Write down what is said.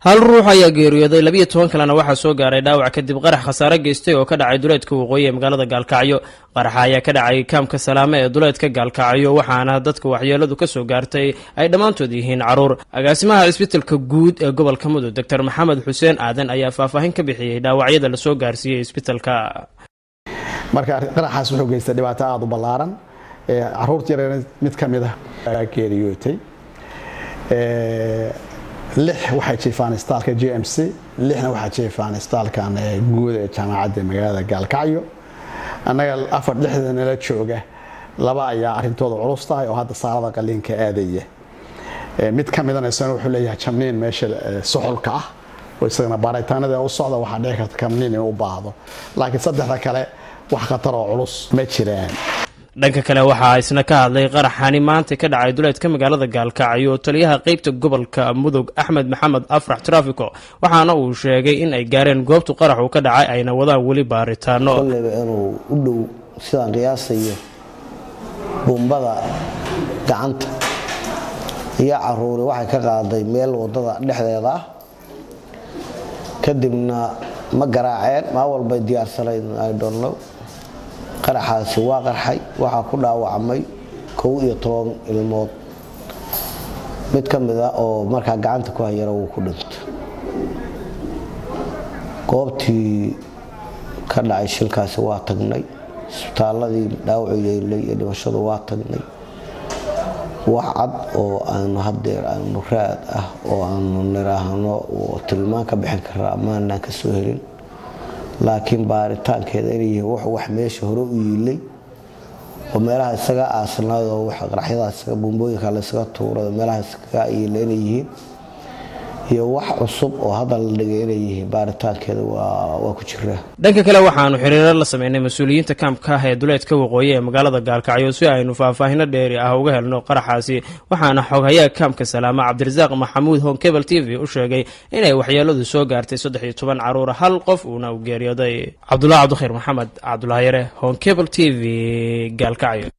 hal ruux ayaa geeriyooday labiyo toban kalena waxaa soo gaaray dhaawac kadib qarax khasaare geystay oo ka dhacay duleedka waqooyi ee magaalada gaalkacyo qaraxa ayaa ka dhacay kaamka salaame ee duleedka gaalkacyo waxaana dadka waxyeeladu kasoo gaartay ay dhammaantood yihiin caruur agaasimaha cisbitalka guud ee gobolka mudug doctor maxamed xuseen aadan ayaa faahfaahin ka bixiyey dhaawacyada lasoo gaarsiiyey isbitalka marka qaraxaas wuxuu geystay dhibaato aada u ballaaran caruurta yareer mid ka mid ah geeriyootay lix waxay jiifaan istaalka j m c lixna waxaa jiifaan istaalkan guud ee jaamacadda magaalada gaalkacyo annaga afar lixda nala jooga laba ayaa arrintooda culus tahay oo hadda saalada qaliinka aadaya mid ka midana isagana wuxuu leeyahay jamniin meesha suxulka ah oo isagana baaritaanada u socda waxaa dhici karta kamniin inuu u baahdo laakiin saddexda kale wax khatar oo culus ma jiraan dhanka kale waxaa isna ka hadlay qaraxani maanta ka dhacay duleedka magaalada gaalkacyo taliyaha qeybta gobolka mudug axmed maxamed afrax trafico waxaana uu sheegay in ay gaareen goobtu qaraxu ka dhacay ayna wadaan weli baaritaano koleyba inuu u dhow sidaan qiyaasayo buumbada gacanta iyo caruuri waxay ka qaaday meel wadada dhexdeeda ah kadibna ma garaaceen maa walbay diyaarsanayd idonno qaraxaasi waa qarxay waxaa ku dhaawacmay kow iyo toban ilmood mid ka mid a oo markaa gacanta ku hayana wuu ku dhinto goobtii ka dhacay shilkaasi waa tagnay isbitaaladii dhaawacu yeelay iyo dhimashadu waa tagnay wax cad oo aanu hadeer aanu raad ah oo aanu niraahno tilmaan ka bixin karaa maanaan ka soo helin laakiin baaritaankeeda inay yihiin wuxuu wax meesha hore u yiilay oo meelaha isaga aasnayd oo qaraxyada isaga buumbooyinka la isaga tuuray oo meelaha isaga yiila inay yihiin iyo wax cusub oo hadda la dhigay inay yihiin baaritaankeeda waa ku jiraa dhanka kale waxaanu xiriiro la sameynay mas-uuliyiinta kaamka ah ee duleedka waqooyi ee magaalada gaalkacyo si aynu faahfaahino dheeri ah uga helno qaraxaasi waxaana xoghayaha kaamka salaama cabdirasaaq maxamuud honkebel t v u sheegay inay waxyeeladu soo gaartay saddex iyo toban caruur hal qof uuna u geeriyooday cabdulahi cabdikhayr maxamed cabdulahyare honkebel t v gaalkacyo